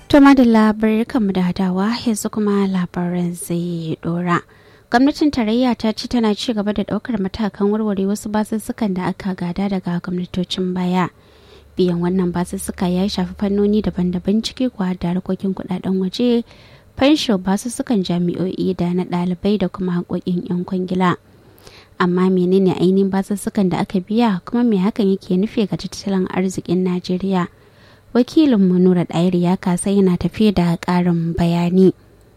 To madalla kanmu da hadawa yanzu kuma labaran zai dora. Gwamnatin tarayya ta ce tana ci gaba da daukar matakan warware wasu basussukan da aka gada daga gwamnatocin baya. Biyan wannan basussuka ya shafi fannoni daban-daban ciki kuwa da harkokin kudaden waje, fansho basussukan jami'o'i da na ɗalibai da kuma haƙoƙin 'yan kwangila. Amma menene ainihin basussukan da aka biya kuma me hakan yake nufi ga tattalin arzikin Najeriya? wakilinmu nura ɗayar ya kasa yana tafiye da ƙarin bayani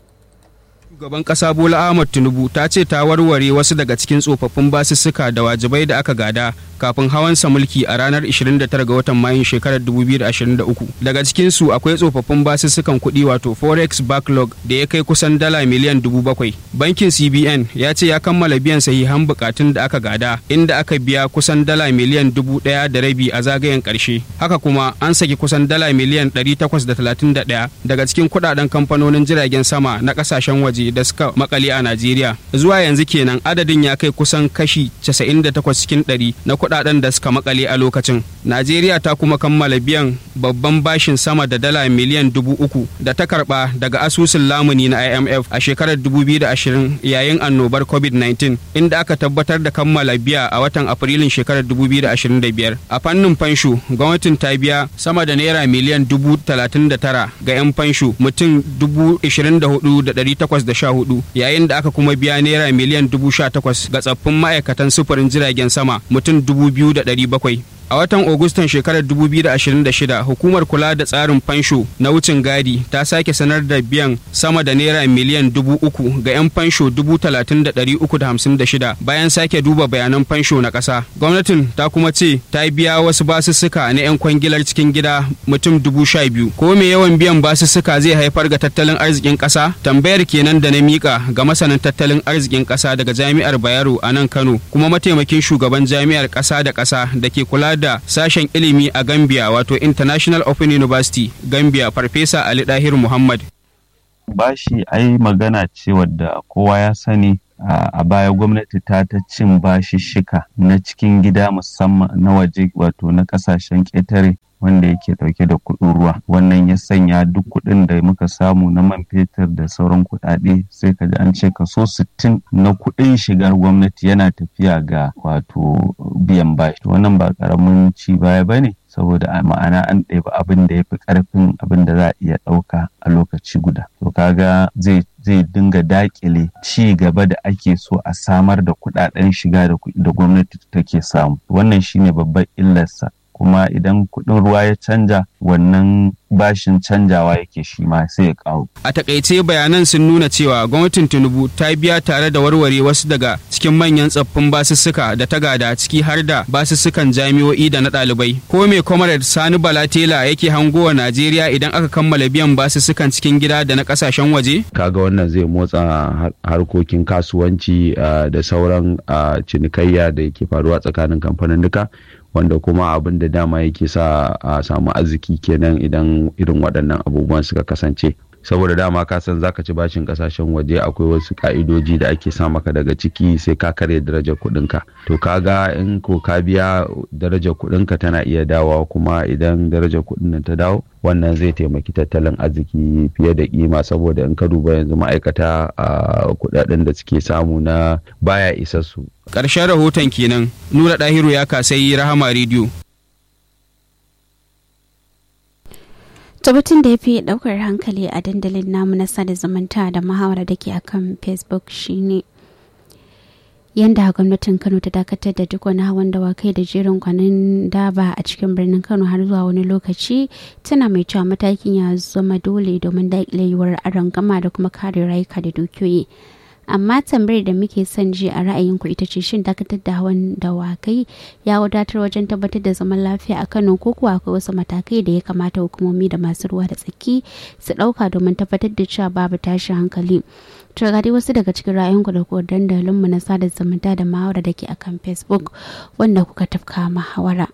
shugaban kasa bola ahmad tinubu ta ce ta warware wasu daga cikin tsofaffin basussuka da wajibai da aka gada kafin hawansa mulki a ranar 29 ga watan mayun shekarar 2023 daga cikinsu akwai tsofaffin basussukan kuɗi wato forex backlog da ya kai kusan dala miliyan 7,000 bankin cbn ya ce ya kammala biyan sahihan bukatun da aka gada inda aka biya kusan dala miliyan 1,000 da rabi a zagayen ƙarshe haka kuma an saki kusan dala miliyan 831 daga cikin kuɗaɗen kamfanonin jiragen sama na ƙasashen waje da suka makale a Najeriya. Zuwa yanzu kenan adadin ya kai kusan kashi 98 cikin 100 na kudaden da suka makale a lokacin. Najeriya ta kuma kammala biyan babban bashin sama da dala miliyan dubu uku da ta karba daga asusun lamuni na IMF a shekarar 2020 yayin annobar COVID-19 inda aka tabbatar da kammala biya a watan Afrilun shekarar 2025. A fannin fansho, gwamnatin ta biya sama da naira miliyan dubu talatin da tara ga 'yan fansho mutum dubu ishirin da hudu da ɗari takwas da sha hudu yayin da aka kuma biya naira miliyan dubu sha takwas ga tsaffin ma'aikatan sufurin jiragen sama mutum dubu biyu da ɗari bakwai a watan Agustan shekarar 2026 hukumar kula da tsarin fansho na wucin gadi ta sake sanar da biyan sama da naira miliyan dubu uku ga 'yan fansho dubu talatin da ɗari uku da hamsin da shida bayan sake duba bayanan fansho na ƙasa gwamnatin ta kuma ce ta biya wasu basussuka na 'yan kwangilar cikin gida mutum dubu sha biyu ko me yawan biyan basussuka zai haifar ga tattalin arzikin ƙasa tambayar kenan da na mika ga masanin tattalin arzikin ƙasa daga jami'ar bayero a nan kano kuma mataimakin shugaban jami'ar ƙasa da ƙasa da ke kula da sashen ilimi a Gambia wato International Open University Gambia Farfesa Ali Dahir Muhammad. Bashi ai magana ce wadda kowa ya sani a baya gwamnati ta ta cin bashishshika na cikin gida musamman na waje wato na kasashen ƙetare wanda yake dauke da kuɗin ruwa wannan ya sanya duk kuɗin da muka samu na man fetur da sauran kuɗaɗe sai ka ji an ce kaso sittin na kuɗin shigar gwamnati yana tafiya ga wato biyan bashi wannan ba ƙaramin ci baya ba ne saboda a ma'ana an ɗebi abin da ya fi ƙarfin abin da za a iya ɗauka a lokaci guda to kaga zai zai dinga dakile ci gaba da ake so a samar da kuɗaɗen shiga da gwamnati take samu wannan shine babbar illarsa kuma idan kuɗin ruwa ya canja wannan bashin canjawa yake shi ma sai ya kawo. A takaice bayanan sun nuna cewa gwamnatin Tinubu ta biya tare da warware wasu daga cikin manyan tsaffin basussuka da ta gada ciki har da basussukan jami'o'i da na ɗalibai. Ko me Comrade Sani Balatela yake hangowa Najeriya idan aka kammala biyan basussukan cikin gida da na ƙasashen waje? Kaga wannan zai motsa harkokin kasuwanci da sauran cinikayya da yake faruwa tsakanin kamfanin duka. wanda kuma abin da dama yake sa a samu arziki kenan idan irin waɗannan abubuwan suka kasance saboda dama ka san zaka ci bashin kasashen waje akwai wasu ka'idoji da ake sa maka daga ciki sai ka karya darajar kuɗinka to kaga in ko ka biya darajar kuɗinka tana iya dawowa kuma idan darajar kuɗin nan ta dawo wannan zai taimaki tattalin arziki fiye da kima saboda in ka duba yanzu ma'aikata a kuɗaɗen da suke samu na baya isassu ƙarshen rahoton kenan nura ɗahiru ya kasai rahama rediyo tabbatin da ya fi daukar hankali a dandalin namu na sada zumunta da muhawara da ke akan facebook shine yadda gwamnatin kano ta dakatar da duk wani hawan dawakai da jerin kwanan daba a cikin birnin kano har zuwa wani lokaci tana mai cewa matakin ya zama dole domin daƙile yiwuwar gama da kuma kare rayuka da dukiyoyi amma tambayar da muke son ji a ra'ayinku ita ce shin dakatar da hawan dawakai ya wadatar wajen tabbatar da zaman lafiya a kano ko kuwa akwai wasu matakai da ya kamata hukumomi da masu ruwa da tsaki su ɗauka domin tabbatar da cewa babu tashin hankali to ga dai wasu daga cikin ra'ayinku da kuwa dandalinmu na sada zumunta da mahawara da ke akan facebook wanda kuka tafka mahawara.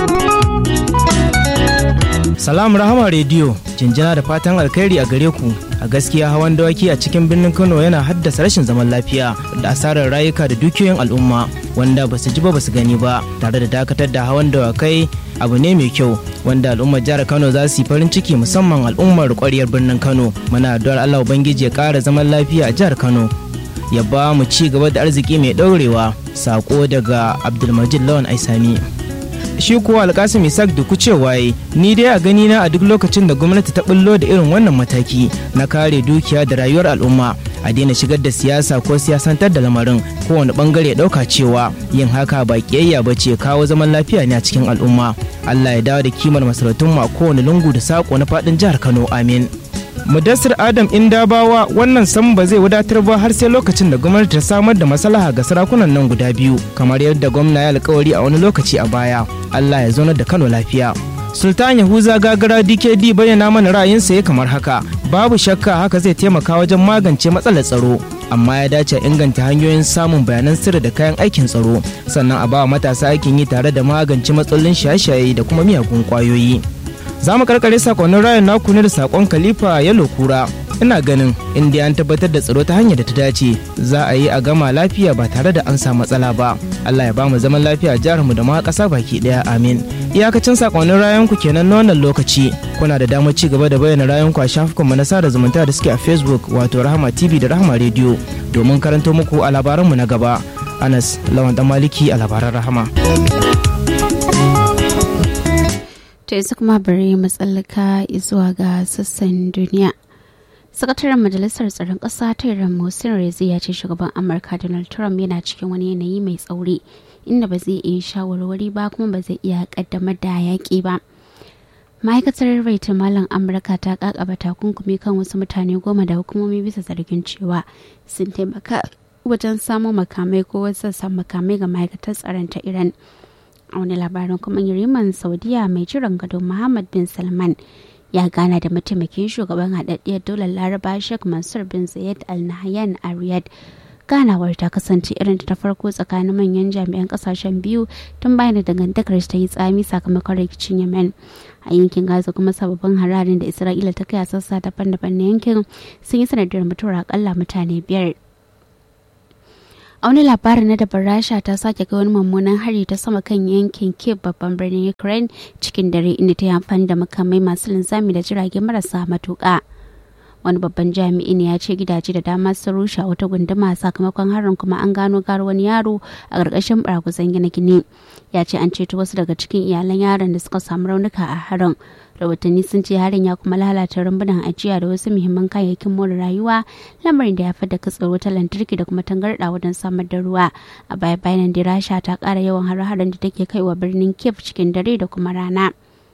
Salam Rahama Radio, jinjina da fatan alkhairi a gare ku a gaskiya hawan dawaki a cikin birnin kano yana haddasa rashin zaman lafiya da asarar rayuka da dukiyoyin al'umma wanda ba su ji ba ba su gani ba tare da dakatar da hawan dawakai abu ne mai kyau wanda al'ummar jihar kano za su yi farin ciki musamman al'ummar kwaryar birnin kano muna addu'ar allah ubangiji ya kara zaman lafiya a jihar kano ya ba mu ci gaba da arziki mai ɗaurewa sako daga abdulmajid lawan aisami shi kuwa alkasim isaac da cewa ni dai a gani na a duk lokacin da gwamnati ta bullo da irin wannan mataki na kare dukiya da rayuwar al'umma a daina shigar da siyasa ko siyasantar da lamarin kowane bangare ɗauka cewa yin haka ba kiyayya ba ce kawo zaman lafiya ne a cikin al'umma allah ya dawo da kimar masarautun a kowane lungu da sako na faɗin jihar kano amin mudassir adam indabawa wannan sam ba zai wadatar ba har sai lokacin da gwamnati ta samar da maslaha ga sarakunan nan guda biyu kamar yadda gwamna ya alkawari a wani lokaci a baya allah ya zaunar da kano lafiya sultan yahuza gagara dkd bayyana mana ra'ayinsa ya kamar haka babu shakka haka zai taimaka wajen magance matsalar tsaro amma ya dace inganta hanyoyin samun bayanan sirri da kayan aikin tsaro sannan a ba matasa aikin yi tare da magance matsalolin shaye-shaye da kuma miyagun kwayoyi za mu karkare sakonnin rayan naku ne da sakon khalifa yalo kura ina ganin inda an tabbatar da tsaro ta hanyar da ta dace za a yi a gama lafiya ba tare da an samu matsala ba allah ya ba mu zaman lafiya a jihar mu da ma ƙasa baki ɗaya amin iyakacin sakonnin rayan ku kenan na wannan lokaci kuna da damar ci gaba da bayyana rayan ku a shafukanmu na sada zumunta da suke a facebook wato rahama tv da rahama radio domin karanto muku a labaranmu na gaba anas lawan dan maliki a labaran rahama To yanzu kuma bari matsalaka zuwa ga sassan duniya. Sakataren Majalisar Tsaron Ƙasa ta Iran Mohsin Rezi ya ce shugaban Amurka Donald Trump yana cikin wani yanayi mai tsauri inda ba zai iya shawarwari ba kuma ba zai iya kaddamar da yaƙi ba. Ma'aikatar Raita Malam Amurka ta kakaba takunkumi kan wasu mutane goma da hukumomi bisa zargin cewa sun taimaka wajen samun makamai ko wasu sassan makamai ga ma'aikatar tsaron ta Iran. a wani labarin kuma yariman saudiya mai jiran gado muhammad bin salman ya gana da mataimakin shugaban haɗaɗɗiyar dolar laraba sheikh mansur bin zayed al nahyan a riyadh ganawar ta kasance irin ta farko tsakanin manyan jami'an kasashen biyu tun bayan da dangantakar ta yi tsami sakamakon rikicin yemen a yankin gaza kuma sababbin hararin da isra'ila ta kai a sassa daban-daban na yankin sun yi sanadiyar mutuwar akalla mutane biyar a wani labarin na daban rasha ta sake kai wani mummunan hari ta sama kan yankin kiev babban birnin ukraine cikin dare inda ta yi amfani da makamai masu linzami da jirage marasa matuƙa wani babban jami'i ne ya ce gidaje da dama sun rushe wata gunduma sakamakon harin kuma an gano gar wani yaro a ƙarƙashin baraguzan gine-gine ya ce an ceto wasu daga cikin iyalan yaron da suka samu raunuka a harin rahotanni sun ce harin ya kuma lalata rumbunan ajiya da wasu muhimman kayayyakin more rayuwa lamarin da ya fi da katsar wutar lantarki da kuma tangarɗa wajen samar da ruwa a baya bayan da rasha ta ƙara yawan har-haren da take kaiwa birnin kiev cikin dare da kuma rana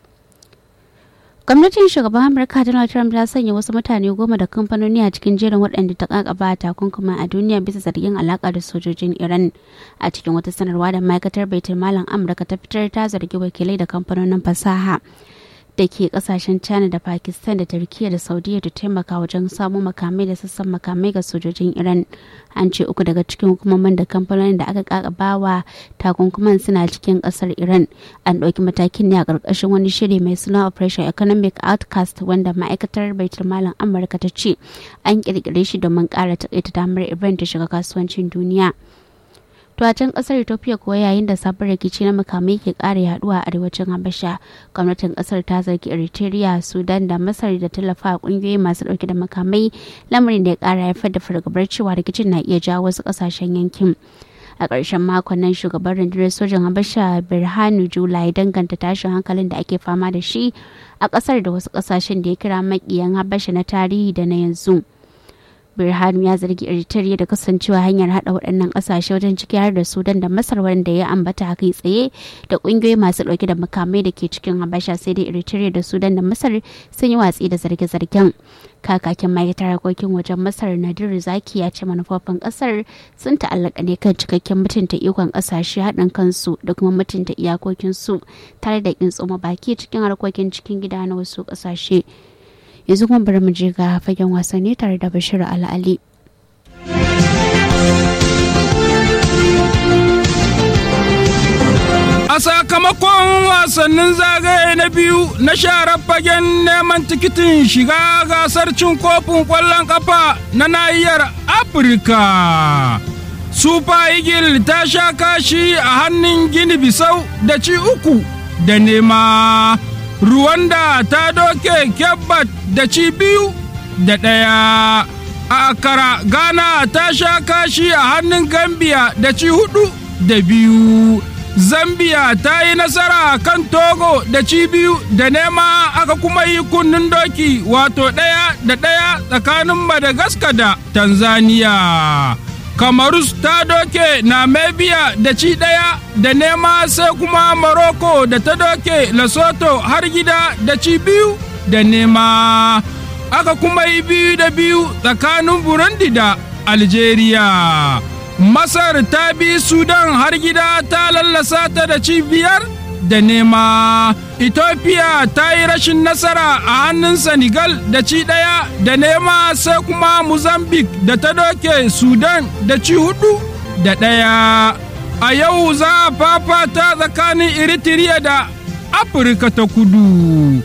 gwamnatin shugaban amurka donald trump ta sanya wasu mutane goma da kamfanoni a cikin jerin waɗanda ta kakaba takunkuma a duniya bisa zargin alaka da sojojin iran a cikin wata sanarwa da ma'aikatar baitul malam amurka ta fitar ta zargi wakilai da kamfanonin fasaha da ke kasashen china da pakistan da turkiya da saudiya da taimaka wajen samo makamai da sassan makamai ga sojojin iran an ce uku daga cikin hukumomin da kamfanonin da aka kakabawa takunkuman suna cikin kasar iran an ɗauki matakin ne a ƙarƙashin wani shiri mai suna operation economic outcast wanda ma'aikatar baitul malam amurka ta ce an ƙirƙire shi domin ƙara taƙaita damar iran ta shiga kasuwancin duniya To a can kasar Ethiopia kuwa yayin da sabon rikici na makamai ke ƙara yaduwa a arewacin Habasha, gwamnatin kasar ta zargi Eritrea, Sudan da Masar da tallafa a kungiyoyi masu dauke da makamai, lamarin da ya ƙara haifar da fargabar cewa rikicin na iya jawo wasu ƙasashen yankin. a ƙarshen makon nan shugaban rundunar sojan habasha birhanu jula ya danganta tashin hankalin da ake fama da shi a ƙasar da wasu ƙasashen da ya kira maƙiyan habasha na tarihi da na yanzu birhanu ya zargi eritrea da kasancewa hanyar hada waɗannan ƙasashe wajen ciki har da sudan da masar wanda ya ambata kai tsaye da ƙungiyoyi masu ɗauke da makamai da ke cikin habasha sai dai eritrea da sudan da masar sun yi watsi da zarge-zargen kakakin ma'aikatar harkokin wajen masar nadiru zaki ya ce manufofin ƙasar sun ta'allaka ne kan cikakken mutunta ikon ƙasashe haɗin kansu da kuma mutunta iyakokinsu tare da ƙin tsoma baki cikin harkokin cikin gida na wasu ƙasashe yanzu kuma bari mu je ga fagen wasanni tare da bashir al'ali a sakamakon sakamakon wasannin zagaye na biyu na sharar fagen neman tikitin shiga gasar cin kofin ƙwallon ƙafa na nahiyar afirka super eagle ta sha kashi a hannun gini bisau da ci uku da nema Ruwanda ta doke Kebbat da ci biyu da ɗaya. A Akara Ghana ta sha kashi a hannun Gambia da ci hudu da biyu. Zambia ta yi nasara kan Togo da ci biyu da nema aka kuma yi kunnen doki wato ɗaya da ɗaya tsakanin Madagascar da Tanzania. Kamarus ta doke Namibia da ci ɗaya da nema sai kuma Morocco da ta doke Lesotho har gida da ci biyu da nema. Aka kuma yi biyu da biyu tsakanin Burundi da Algeria. Masar ta bi Sudan har gida ta lallasa ta da ci biyar da nema. Ethiopia ta yi rashin nasara a hannun Senegal da ci ɗaya da nema sai kuma Mozambique da ta doke Sudan da ci hudu da ɗaya. A yau za a fafata tsakanin Eritrea da Afirka ta kudu.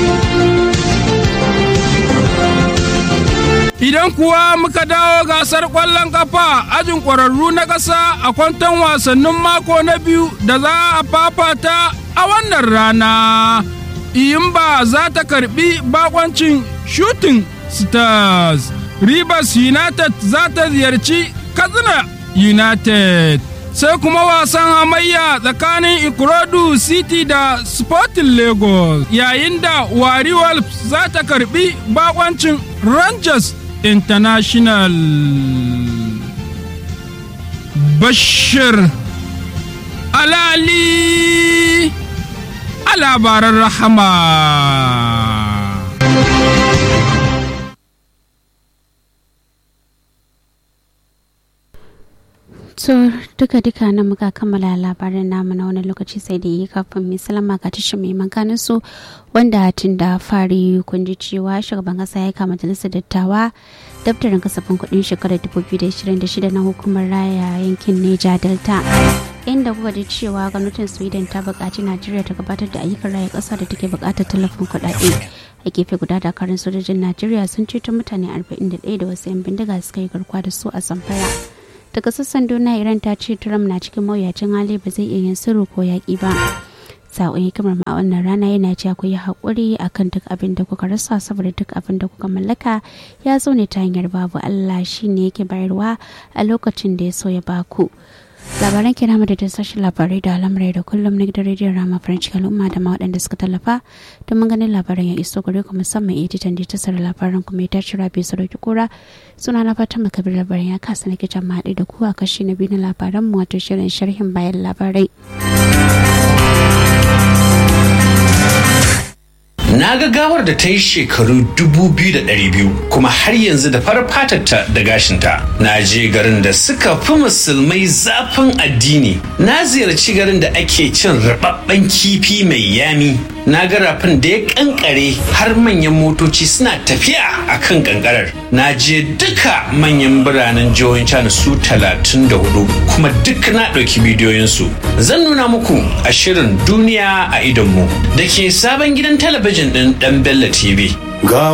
Idan kuwa muka dawo gasar ƙwallon ƙafa ajin ƙwararru na ƙasa a kwanton wasannin mako na biyu da za a fafata a wannan rana. Iyimba za ta karbi bakoncin shooting stars. Rivers United za ta ziyarci Katsina United. Sai kuma wasan hamayya tsakanin Ikorodu City da Sporting Lagos yayin da Wari Wolves za ta karbi bakoncin Rangers International. Bashir Alali a labaran rahama. So duka duka na muka kammala labarin namu na wani lokaci sai da yi kafin mai salama ga tashin mai maganin su wanda tun da fari kun ji cewa shugaban kasa ya kama majalisar dattawa daftarin kasafin kudin shekarar 2026 na hukumar raya yankin Neja Delta. inda kuka ji cewa gwamnatin sweden ta buƙaci najeriya ta gabatar da ayyukan raya ƙasa da take buƙatar tallafin kuɗaɗe a gefe guda dakarun sojojin najeriya sun ceto mutane 41 da wasu 'yan bindiga suka yi garkuwa da su a zamfara daga sassan duniya iran ta ce trump na cikin mawuyacin hali ba zai iya yin sirri ko yaƙi ba sa'o'i hikimar ma wannan rana yana cewa ku yi haƙuri akan duk abin da kuka rasa saboda duk abin da kuka mallaka ya zo ne ta hanyar babu allah shine yake bayarwa a lokacin da ya so ya baku labaran kira da sashen labarai da al'amurai da kullum na gidan rediyon rama french kaluma da ma waɗanda suka tallafa domin ganin labaran ya iso gare ku musamman editan da tasar labaran kuma ya tashi rabi sadauki kura suna na fatan makabir labaran ya kasa na kijan mahaɗi da kuwa kashi na biyu na labaran mu wato shirin sharhin bayan labarai. Na ga gawar da ta yi shekaru dubu biyu da ɗari biyu kuma har yanzu da farar fatarta da gashinta. Na je garin da suka fi musulmai zafin addini. Na ziyarci garin da ake cin rababben kifi mai yami. Na ga rafin da ya kankare har manyan motoci suna tafiya a kan kankarar. Na je duka manyan biranen jihohin China su talatin da hudu kuma duk na ɗauki bidiyoyinsu. Zan nuna muku a shirin duniya a idonmu da ke sabon gidan talabijin ɗin ɗan Bello TV.